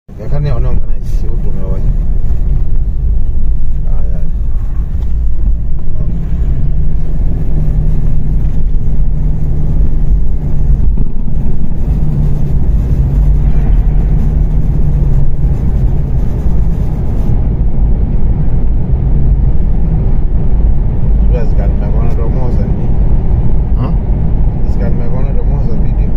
Yakani anaongana sisi utume waje. Aya. Sijua zikani nimekuona Domoza ni. Hmm? Zikani nimekuona Domoza video.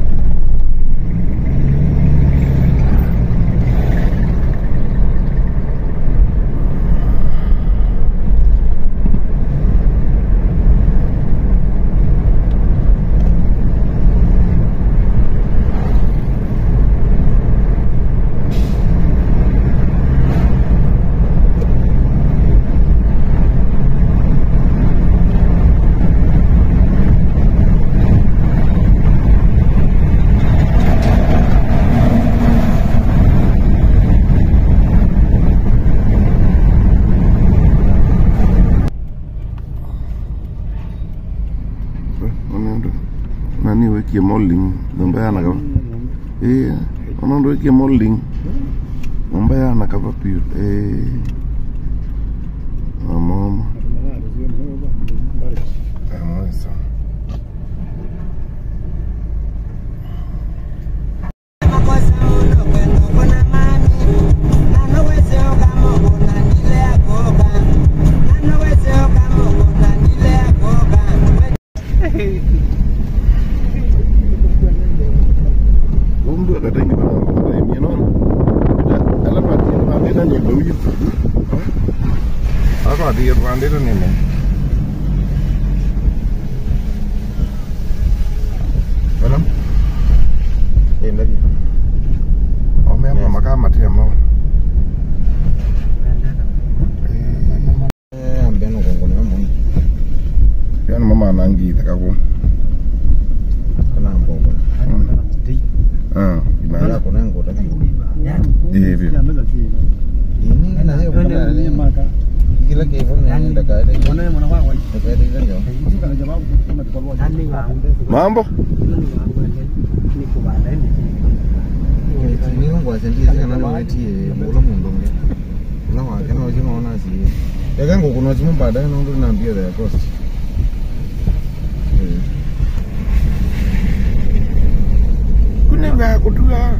Unaenda nani wekie molding mambo yana kama eh unaenda wekie molding mambo yana kama pio eh mama Amasa. Umdu akatengi bana kwa mimi no. Ala pati pati na ndio bawi. Ako ati pande to nene. Walam. Eh, lagi. Ome ama makama tia mama. Eh, ambeno kongone wamu. Yani mama anangi takako. Kana mbogo. Ah, Mara ina. kuna ngota ki. Hivi. Ini na hiyo kuna ni kila ke fon ni ndaka ile. Ndaka ile ile yo. Mambo? Ni ngwa sendi kana no tie mulo mundo nge. Na wa kana oji ngona si. Eka ngo kuno chimu baadaye no ndo na mbia ya cost. Eh. Kuna vya kutua.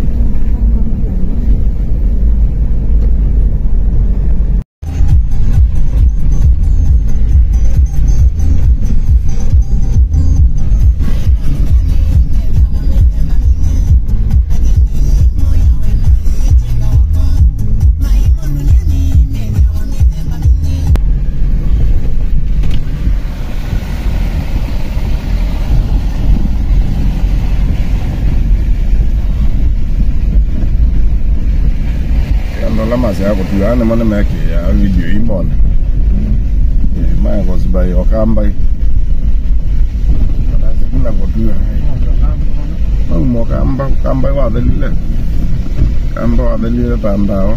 Ndola masi ya kutua ane mone meke ya video imona. Eh, maya kwa zibai wakambai. Kadazi kuna kutua. Mau kamba kamba wa dalile. Kamba wa dalile tandawa.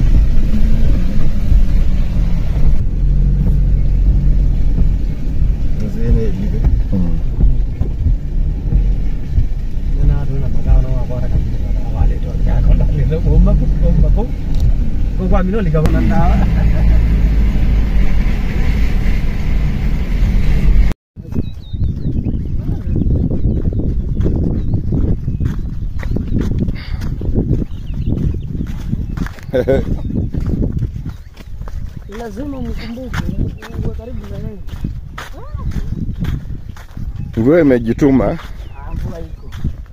Nzene ile. Hmm. qua mình nó lịch cầu năm đó lazima mkumbuke uwe karibu na yeye. Mvua imejituma. Ah, mvua iko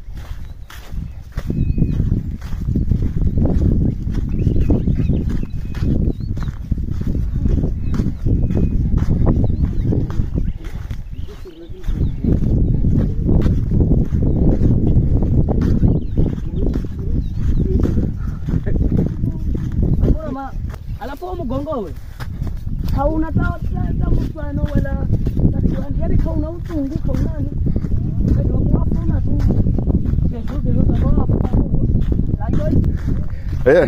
Mbona ma alafu huo mgongo we hauna ta ta mfano wala tatiwani yani kauna utungu kaunani ndio kuwafuna tu kesho kesho tabao hapo la joy Eh.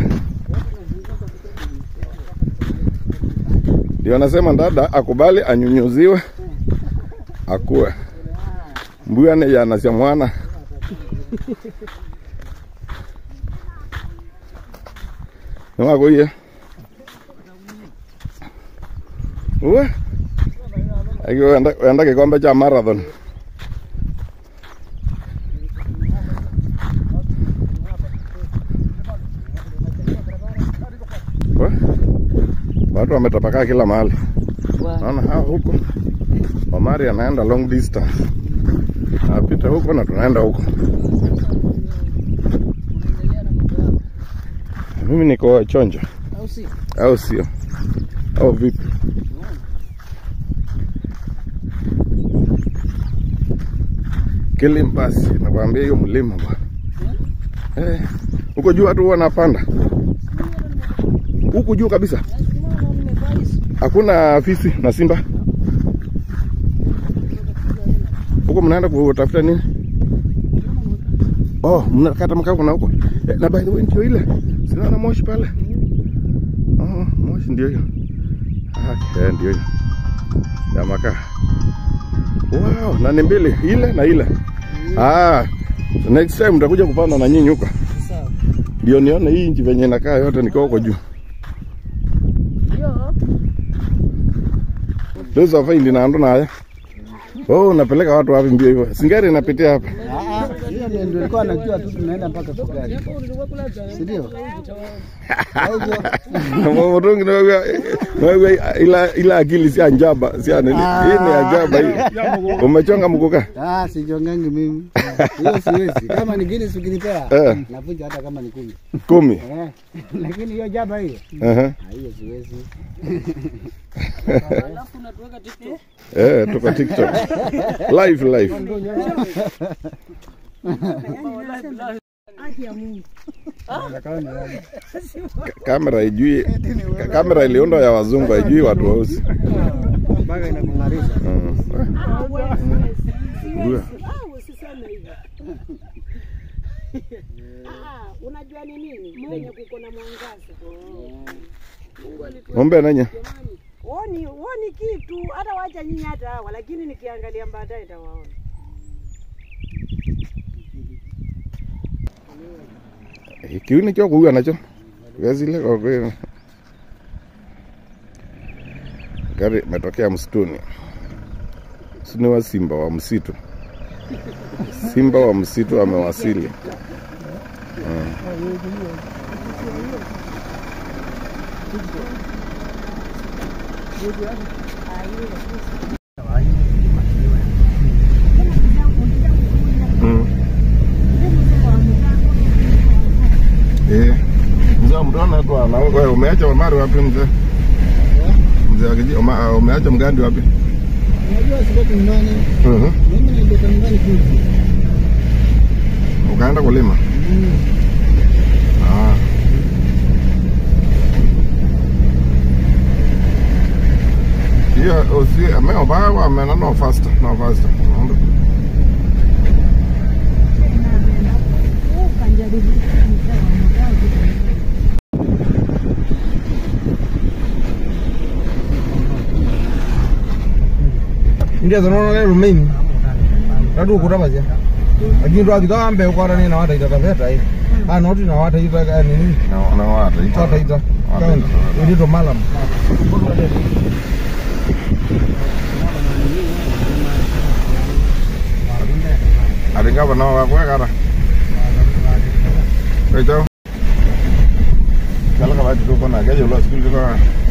Ndio nasema dada akubali anyunyuziwe akue. Mbuya ne yana cia mwana. Ni wako iye. Uwe. Aki wenda wenda kikombe cha marathon. Uwe. Watu wametapakaa kila mahali. Naona hao huko. Omari anaenda long distance. Napita huko na tunaenda huko. Mimi niko chonjo Au si? au sio? Au vipi? Kilimbasi, nakwambia hiyo mlima bwana. Eh, huko juu watu wanapanda huku juu kabisa, hakuna fisi na simba huko. Mnaenda kutafuta nini? Oh, mnakata mkaa na huko eh, na by the way ndio ile, sinaona moshi pale. Oh, moshi ndio hiyo. Okay, ndio hiyo ya makaa. Wow, na ni mbili ile na ile. Ah, next time mtakuja kupanda na nyinyi huko. Sawa. Ndio nione hii nchi venye inakaa yote nikiwa huko juu. Yo. Leo safari ndinaando naye. Oh, unapeleka watu wapi mbio hivyo? Singari inapitia hapa. Hiyo ndio nilikuwa najua tu tunaenda mpaka Kugari. Si ndio? Mutungi na wewe wewe ila ila akili si anjaba, si nini. Hii ni ajaba hii. Umechonga mkuka? Ah, sijongangi mimi. Hiyo siwezi. Kama ni Guinness ukinipea, Eh. navunja hata kama ni kumi. Kumi. Eh. Lakini hiyo jaba hiyo, Aha. ah, hiyo siwezi. Alafu unatuweka TikTok. Eh, tuko TikTok. Live live. Ka- Kamera ijui ka- kamera iliundwa ya wazungu haijui watu weusi. Mpaka inakung'arisha. Mm. Ndio. usiseme hivyo. Ah, unajua ni nini? Penye kuko na mwangaza. Ng'ombe nanye. Woni woni kitu hata wacha nyinyi hata hawa, lakini nikiangalia baadaye nitawaona. Kiuni kyo kuua nacho. Gazile kwa kweli. Gari imetokea msituni. Sini wa simba wa msitu. Simba wa msitu amewasili. Mm. Eh. Mzee mtona tu ana wewe umeacha Omari wapi mzee? Mzee akiji Oma- umeacha mgandi wapi? Unajua sibaki nyumbani. Mhm. Mimi nilitoka nyumbani juzi. Ukaenda kulima? Ah. Hiyo usi ameo bawa amena no faster, no faster. Ndio zanaona leo mimi. Radu kutabaje? Lakini ndo akitoa mbe kwa nini na wata itakaveta hii. Ah, noti na wata ita nini? Na na wata ita. Wata ita. Wata Kaun. ita. Ndio malam. Aringa bana wa kwa kara. Bejo. Kala kala tu kona gaje lo school ko.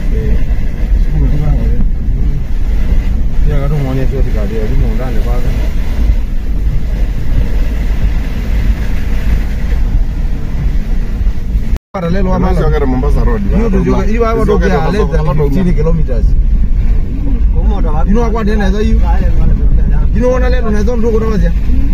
Ya katu mwenye sio tikaje, ndio ndani kwa. Para lelo wa Mama malam. sio Mombasa road. Hiyo ndio hiyo hapo ndio ya less than 15 kilometers. Kumoda wapi? You know what then as you? You know what lelo na zondo kutabaje?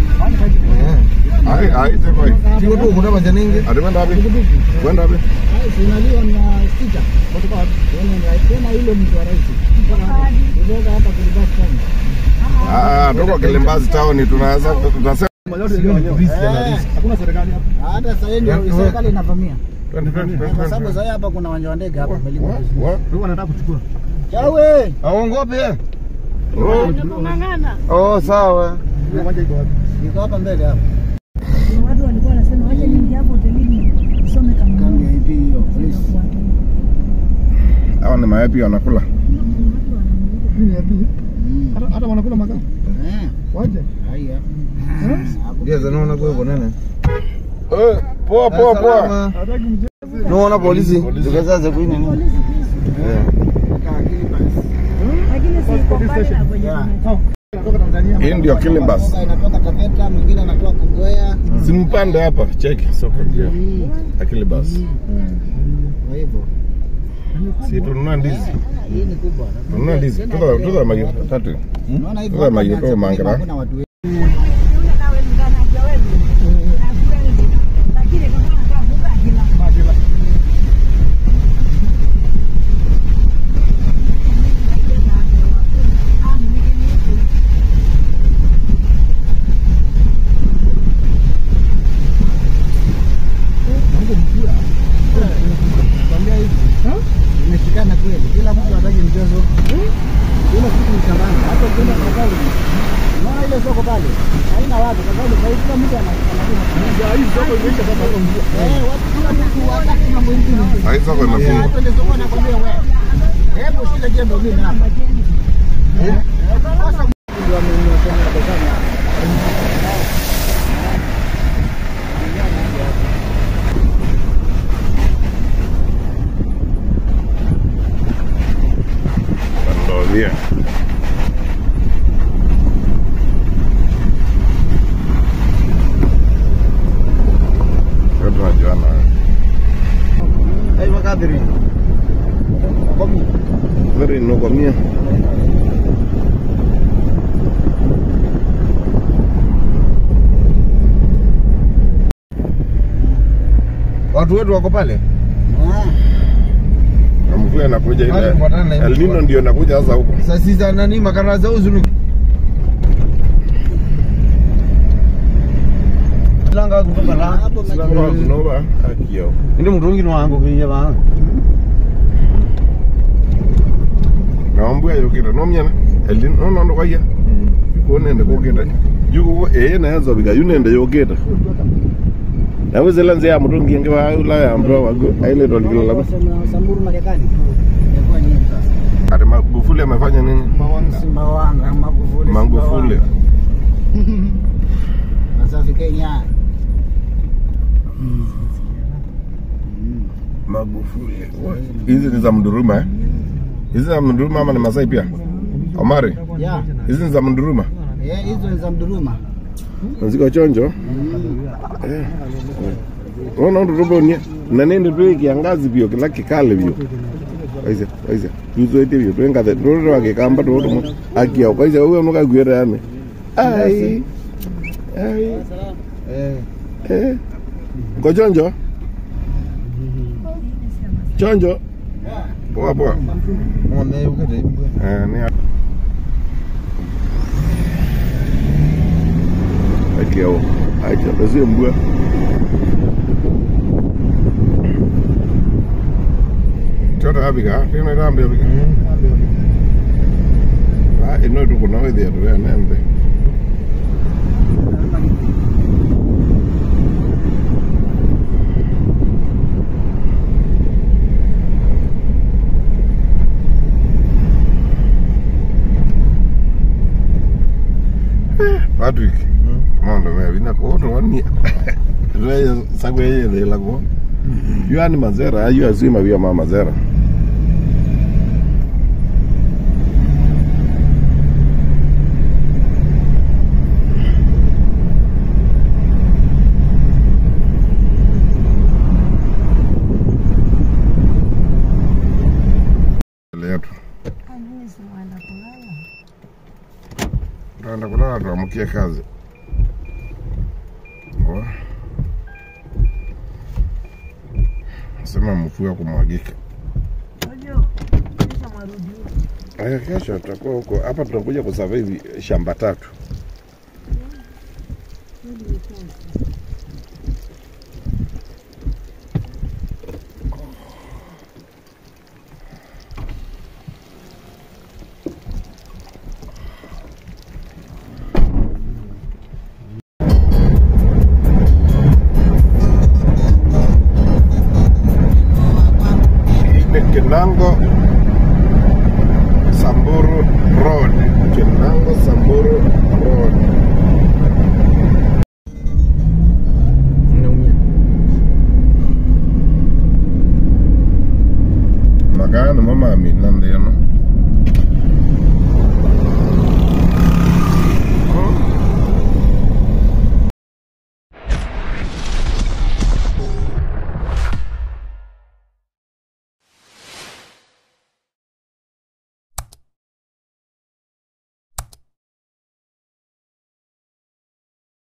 Ai ai te koi. Sio tu kutabaje ningi. Adi wenda wapi? Wenda wapi? Sinaliwa na stika. Kutoka wapi? Tena ile mtu wa rais. Kutoka hapa kulibasi kama. Ah, tuko Kilimbazi town tunaweza tunasema Hakuna serikali hapa. Hata sasa ndio serikali inavamia. Twende, twende, twende, Kwa sababu twende. sasa hapa kuna uwanja wa ndege hapa umelima Wa- vizuri. wa- Wewe unataka kuchukua. Chawe. Aongope. Oh, Kung'ang'ana. Oh, sawa. Uwanja iko wapi? Iko hapa mbele hapa. Watu walikuwa wanasema wacha niingie hapo hotelini nisome Kambi ya kama IP hiyo. Please. ni mayai pia wanakula. Nini ya pili? Hata hata wanakula mazao. Eh, Waje. haya. Ndio zanaona kwa hivyo nene. Eh, poa poa poa. Salama. Hataki mchezo. Naona polisi. Tukazaze kwa nini? Eh. Lakini si iko mbali na kwenye Yeah. tumetoka. Kutoka Tanzania. Hii ndio Kilimbas. Mboga inatoka Taveta, mwingine anatoka Kongoya. Simpande hapa, cheki soko ndio. Kilimbas. Kwa hivyo Si tununua ndizi. hii ni kubwa. Tununua ndizi. Tuza tuza magi tatu. Unaona hivyo Wewe hapa maji- wameanza wewe kulima, mangala. hakuna watu wengi. Kwambia hivi. Imeshikana kweli. Kila mtu hataki mchezo. Kila kitu ni shambani. Hata ukienda kwa pale. Unaona ile soko pale? Haina watu kwa sababu kwa hiyo kila mtu ana analima. Hii soko imeisha sasa kwa mvua. Eh, watu kila mtu hataki mambo mengine. Hii soko Yeah, imefungwa. hata ile soko nakwambia wewe. Hebu shika jembe mimi hapa. Eh? Sasa ndio amenyoshana dukani hapa. Ndio bien. Watu wanajuana. Ai makadiri. Very no comía. Watu wetu wako pale. Ah. Mvua inakuja ile. Wale kufuatana na El Nino ndio inakuja sasa huko. Sasa za nani makara za uzunu. Langa kutoka la. Hapo Kwa kunova akio. Ndio mtungi wangu kwenye bana. Na mbwa yokira no myana. El Nino no ndo kwaya. Yuko nende koketa. Yuko eh na yazo biga yunende yoketa. Na wezela nze ya mutungi nge wa ula ya mbro wa ile ndo ligilo la. Wasema Samburu Marekani. Imekuwa nini sasa? Ati Magufuli amefanya nini? Sumbawanga, Magufuli. Magufuli. Sumbawanga. Wasafi Kenya. Magufuli. Hizi ni za Mduruma eh? Hizi za Mduruma ama ni Masai pia? Omari, Ya. hizi ni za Mduruma. Eh, hizo ni za Mduruma. Ziko chonjo. Eh. Ona ndo robo ni na nende tu kiangazi bio kila kikale bio. Aise, aise. Tuzo ite bio twenga the ndo wake kamba ndo ndo akia kwa hiyo wewe unoka gwera yani. Ai. Ai. Eh. Eh. Ko chonjo? Chonjo. Poa poa. Mwame ukete. Eh, ni Akia o. Acha basi mbwa. Tota abiga, tena rambe abiga. Ah, ino tu kuna wewe tu ya nembe. Patrick. Mondo me vina ko to wani. Reye sagwe ye de la ko. Yu ani mazera, yu azima vya mama mazera. letu tunaenda kulala tuamkie kazi Wa. sema mfua kumwagika Aya, kesho tutakuwa huko hapa, tunakuja kusurvey shamba tatu. Ni Kinango Samburu Road. Kinango Samburu Road.